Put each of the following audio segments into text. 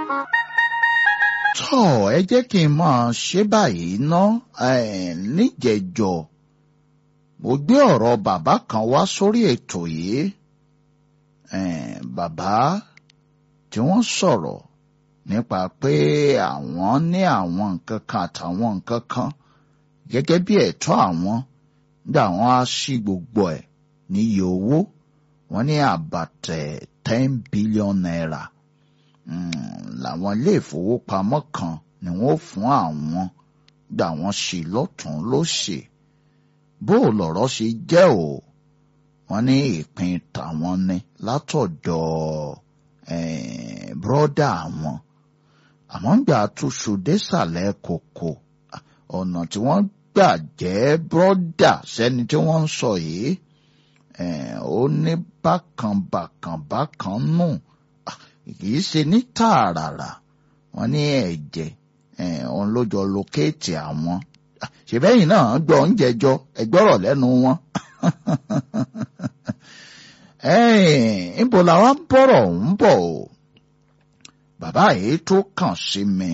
tọ́ ẹ jẹ́ kí n máa ṣe báyìí ná níjẹ̀jọ mo gbé ọ̀rọ̀ bàbá kan wá sórí ètò yìí bàbá tí wọ́n sọ̀rọ̀ nípa pé àwọn ní àwọn nǹkan kan àtàwọn nǹkan kan gẹ́gẹ́ bí ẹ̀tọ́ àwọn nígbà wọn á sí gbogbo ẹ̀ níye owó wọn ní àbàtẹ̀ ten billion naira làwọn ilé ìfowópamọ́ kan ni wọ́n fún àwọn gbà wọ́n sí lọ́tún lósì bó lọ̀rọ̀ ṣe jẹ́ o wọ́n ní ìpín tàwọn ni látọ̀dọ̀ bírọ́dà àwọn àmọ́ ń gbà túṣu désàlẹ̀ kòkò ọ̀nà tí wọ́n gbà jẹ́ bírọ́dà sẹ́ni tí wọ́n ń sọ yìí ó ní bákan bákan bákan nù kìí ṣe ní tààràrà wọ́n ní ẹ̀jẹ̀ òun ló jọ lókèètì àwọn ṣèbẹ́yìn náà gbọ́ oúnjẹ jọ ẹgbọ́rọ̀ lẹ́nu wọn. níbo làwọn ń bọ̀rọ̀ ń bọ̀ o bàbá yìí tó kàn sí mi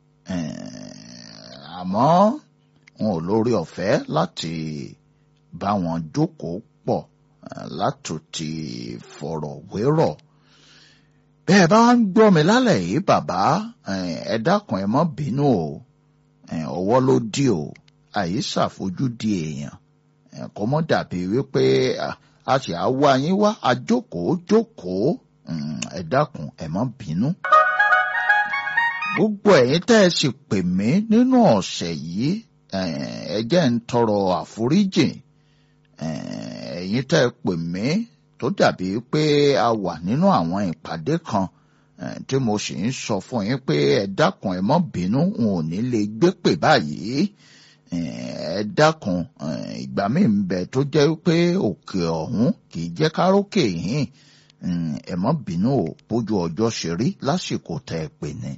àmọ́ wọn ò lórí ọ̀fẹ́ láti bá wọn jókòó pọ̀ látòtí fọ̀rọ̀ wérọ̀ bẹ́ẹ̀ bá ń gbọ́ mi lálẹ́ yìí bàbá ẹ dákun ẹ má bínú o ọwọ́ ló dí o àyè ṣàfojúdi èèyàn kò mọ́ dàbí wípé a sì á wá yín wá àjókòó jókòó ẹ dákun ẹ má bínú. gbogbo ẹ̀yin tẹ́ ẹ sì pè mí nínú ọ̀sẹ̀ yìí ẹ jẹ́ ń tọrọ àforíjì ẹ̀yin tẹ́ ẹ pè mí tó dàbí pé a wà nínú àwọn ìpàdé kan tí mo sì ń sọ fún yín pé ẹ dákun ẹ má bínú n ò ní lè gbé pè báyìí ẹ dákun ìgbà míì ń bẹ tó jẹ́ pé òkè ọ̀hún kì í jẹ́ kárókè yìí ẹ má bínú o bójú ọjọ́ ṣe rí lásìkò tẹ́ ẹ pè ní.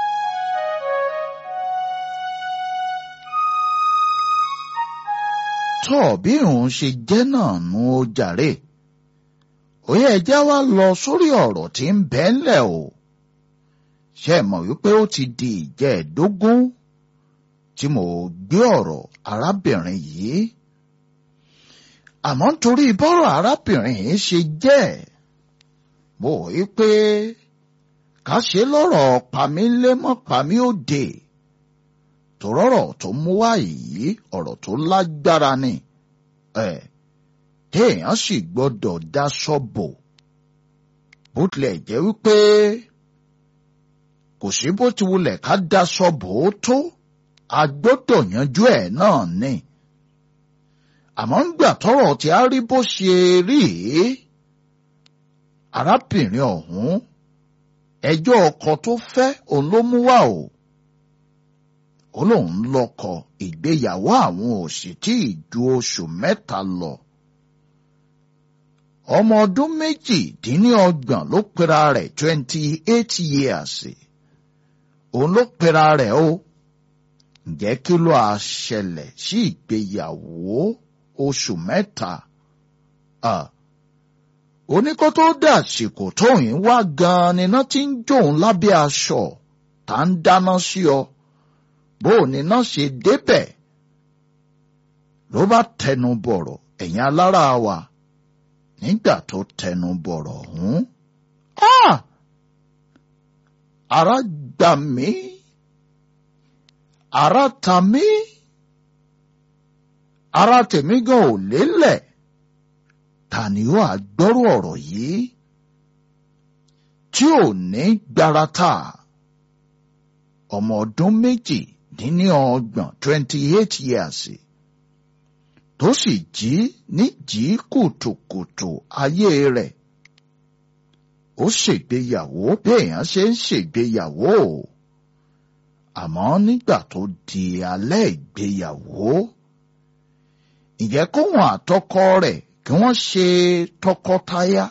tọ́ bí òun ṣe jẹ́ náà nu ó jàre òye ẹjẹ́ wa lọ sórí ọ̀rọ̀ tí ń bẹ ńlẹ̀ o ṣe mọ̀ wípé ó ti di ìjẹ́ẹ̀dógún tí mo gbé ọ̀rọ̀ arábìnrin yìí àmọ́ nítorí bọ́rọ̀ arábìnrin yìí ṣe jẹ́ mo wí pé ká ṣe lọ́rọ̀ pamílémọ́ pamí òde tòrọ́rọ̀ tó mú wá yìí ọ̀rọ̀ tó lágbára ni ẹ̀ téèyàn sì gbọ́dọ̀ daṣọ bò bó tilẹ̀ jẹ́ wípé kò sí bó ti wulẹ̀ ká daṣọ bò ó tó a gbọ́dọ̀ yanjú ẹ̀ náà ni àmọ́ ń gbà tọ́rọ̀ tí a rí bó ṣe rí arábìnrin ọ̀hún ẹjọ́ ọkọ tó fẹ́ òun ló mú wá o ó lóun lọ́kọ ìgbéyàwó àwọn ò sì tí ì ju oṣù mẹ́ta lọ ọmọ ọdún méjìdínlọ́gbọ̀n ló pera rẹ̀ twenty eight years òun ló pera rẹ̀ o ǹjẹ́ kí ló a ṣẹlẹ̀ sí ìgbéyàwó oṣù mẹ́ta oníkó tó dàsìkò tóyìn wá gan-an níná tí ń jóun lábẹ́ aṣọ tá ń dáná sí ọ bó o níná ṣe débẹ̀ ló bá tẹnu bọ̀rọ̀ ẹ̀yin alára wa nígbà tó tẹnu bọ̀rọ̀ ọ̀hún. ara gbà mí ara ta mí ara tèmi gan ò lélẹ̀ ta ni ó àgbọ́rò ọ̀rọ̀ yìí tí ò ní gbarata ọmọ ọdún méjì dín ní ọgbọ̀n twenty eight years tó sì jí níjí kùtùkùtù ayé rẹ̀ ó ṣègbéyàwó béèyàn ṣe ń ṣègbéyàwó àmọ́ nígbà tó di alẹ́ ìgbéyàwó ìjẹ́ kóhun àtọkọ rẹ̀ kí wọ́n ṣe tọkọtaya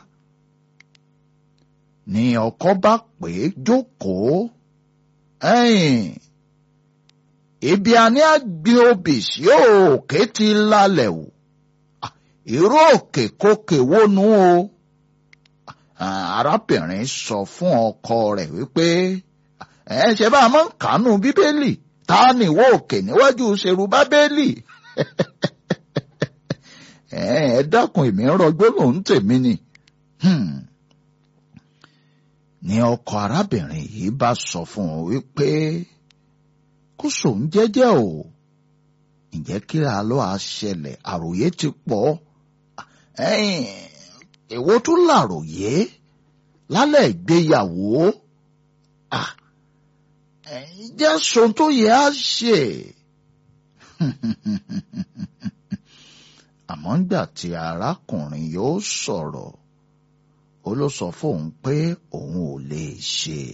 ni ọkọ bá pè é jókòó ẹ̀yìn ibi a ní àgbẹ̀ obì sí òkè ti lálẹ̀ o irú òkè kókè wónú o arábìnrin sọ fún ọkọ rẹ̀ wípé ẹ ṣe bá a máa ń kánú bíbélì ta ni ìwọ òkè níwájú ṣerú bábélì ẹ dákun èmi ń rọgbó lòún tèmi ni ni ọkọ arábìnrin yìí bá sọ fún un wípé kó sòun jẹ́jẹ́ o ǹjẹ́ kí la lọ àṣẹlẹ̀ àròyé ti pọ̀ èwo tún làròyé lálẹ́ ìgbéyàwó jẹ́ sọ tó yẹ á ṣe àmọ́ ńgbà tí arákùnrin yóò sọ̀rọ̀ ó ló sọ fóun pé òun ò lè ṣe.